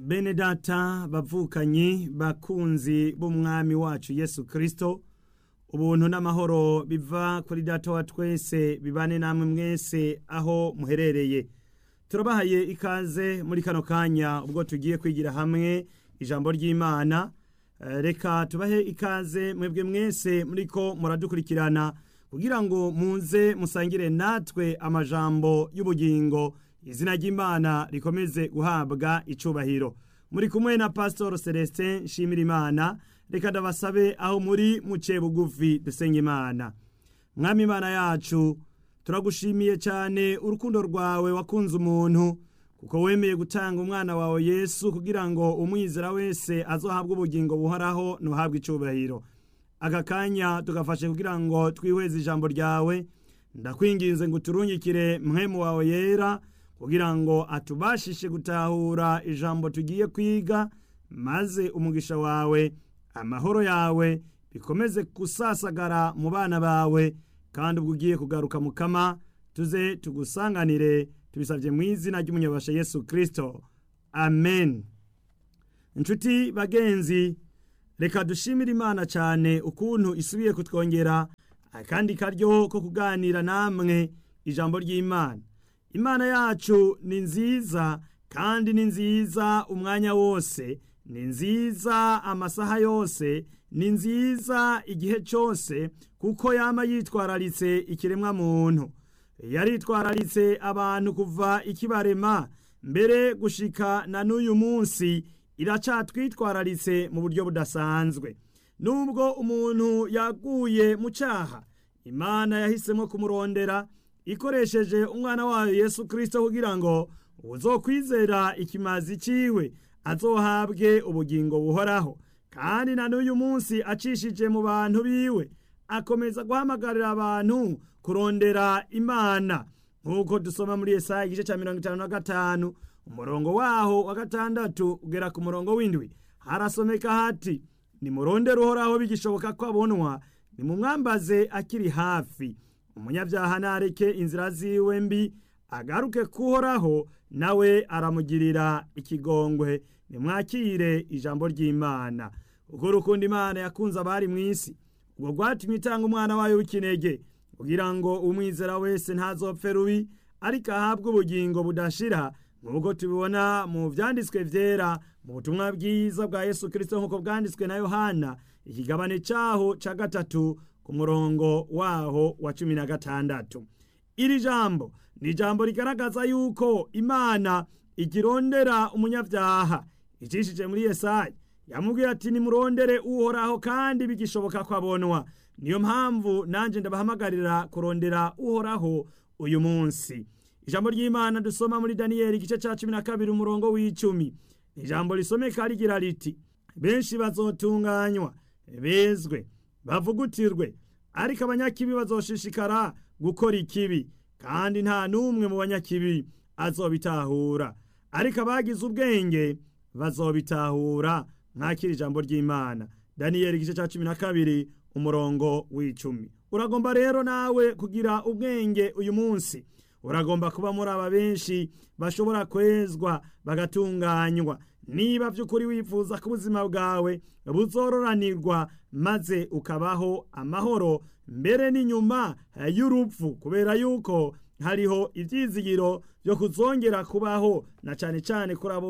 bene data bavukanyi bakunzi b'umwami wacu yesu kirisito ubuntu n'amahoro biva kuri data wa twese bibane namwe mwese aho muherereye turabahaye ikaze muri kano kanya ubwo tugiye kwigira hamwe ijambo ry'imana reka tubahe ikaze mwebwe mwese muriko muradukurikirana kugira ngo muze musangire natwe amajambo y'ubugingo izina ry'imana rikomeze guhabwa icubahiro muri kumwe na pastor celestin nshimira imana reka ndabasabe aho muri muce bugufi dusenga imana mwami imana yacu turagushimiye cyane urukundo rwawe wakunze umuntu kuko wemeye gutanga umwana wawe yesu kugira ngo umwizera wese azohabwe ubugingo buhoraho ntuhabwe icubahiro aka kanya tugafashe kugira ngo twihweze ijambo ryawe ndakwinginze ngo uturungikire mwemu wawe yera kugira ngo atubashishe gutahura ijambo tugiye kwiga maze umugisha wawe amahoro yawe bikomeze gusasagara mu bana bawe kandi ubwo ugiye kugaruka mukama tuze tugusanganire tubisabye mu izina ry'umunyabasha yesu kirisito amen inshuti bagenzi reka dushimire imana cyane ukuntu isubiye kutwongera akandi karyo ko kuganira namwe ijambo ry'imana imana yacu ni nziza kandi ni nziza umwanya wose ni nziza amasaha yose ni nziza igihe cyose kuko yama yitwararitse ikiremwa muntu yaritwararitse abantu kuva ikibarema mbere gushika na n'uyu munsi iracatwitwararitse mu buryo budasanzwe nubwo umuntu yaguye mu cyaha imana yahisemo kumurondera ikoresheje umwana wayo yesu kirisito kugira ngo uzokwizera ikimazi ciwe azohabwe ubugingo buhoraho kandi na n'uyu munsi acishije mu bantu biwe akomeza guhamagarira abantu kurondera imana nk'uko dusoma muri Yesaya igice cya mirongo itanu na gatanu umurongo waho wa gatandatu ugera ku murongo w'indwi harasomeka hati nimurondere uhoraho bigishoboka ko abonwa nimumwambaze akiri hafi umunyabyaha nareke inzira ziwe mbi agaruke kuhoraho nawe aramugirira ikigongwe nimwakire ijambo ry'imana ubwo urukundo imana yakunze abari mu isi ubwo rwatumye itanga umwana wayo w'ikinege kugira ngo umwizera wese ntazopfe rubi ariko ahabwe ubugingo budashira nk'uko tubibona mu byanditswe byera mu butumwa bwiza bwa yesu kirisito nk'uko bwanditswe na yohana ikigabane cyaho cya gatatu ku murongo waho wa cumi na gatandatu iri jambo ni ijambo rigaragaza yuko imana igirondera umunyabyaha icishije muri yesayi yamubwiye ati nimurondere uhoraho kandi bigishoboka ko abonwa niyo mpamvu nanjye ndabahamagarira kurondera uhoraho uyu munsi ijambo ry'imana dusoma muri daniyeli igice cya cumi na kabiri umurongo w'icumi ijambo risomeka rigira riti benshi bazotunganywa bezwe bavugutirwe ariko abanyakibi bazoshishikara gukora ikibi kandi nta n'umwe mu banyakibi azobitahura ariko abagize ubwenge bazobitahura mwakira ijambo ry'imana daniyeli igice cya cumi na kabiri umurongo w'icumi uragomba rero nawe kugira ubwenge uyu munsi uragomba kuba muri aba benshi bashobora kwezwa bagatunganywa niba by'ukuri wifuza ko ubuzima bwawe buzororanirwa maze ukabaho amahoro mbere n'inyuma y'urupfu kubera yuko hariho ibyizigiro byo kuzongera kubaho na cyane cyane kuri abo